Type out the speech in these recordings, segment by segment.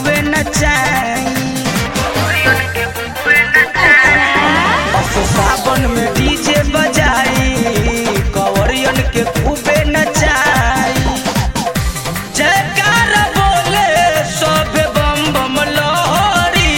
खूबे नचाई असो सावन में डीजे बजाई कवरियन के खूबे नचाई जयकार बोले सब बम बम लहरी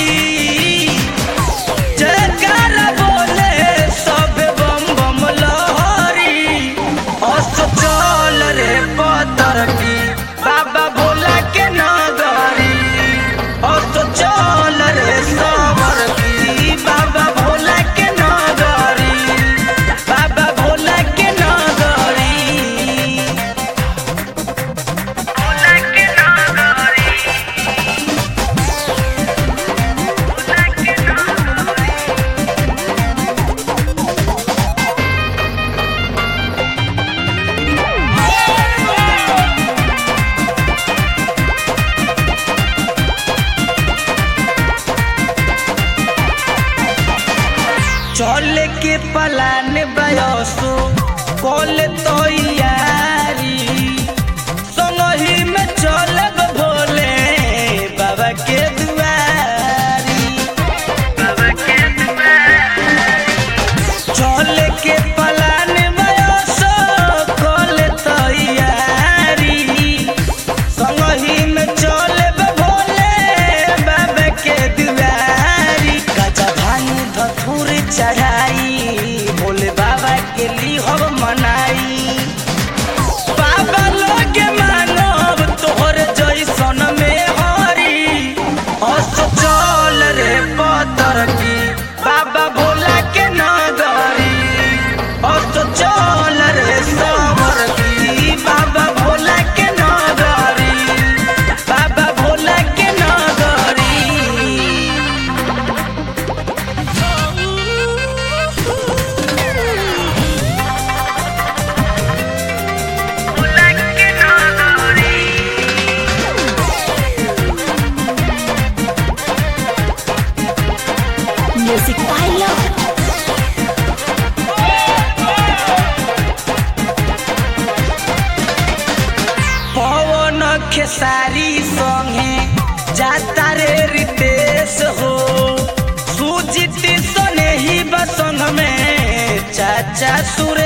जयकार बोले सब बम बम लहरी अस चल रे पतर की बाबा भोला के नगरी अस चल रे सवर की बाबा भोला के नगरी बाबा भोला के नगरी चले के पलान बयसो कल तो यारी संगही में चलब भोले बाबा के दुआरी चले के पलान बयसो कल तो यारी संगही में चलब भोले बाबा के दुआरी गजा भांग धथुर चढ़ाई भोले बाबा के लिए हम मनाई बाबा लोग मानव तोहर जैसन में हरी हस चल रे पतर की बाबा भोला के नगरी हस चल रे सवर की बाबा भोला के नगरी बाबा भोला के नगरी Music by Love. पवन खेसारी संगे जाता रे रितेश हो सुजित सने ही बसंग में चाचा सुरे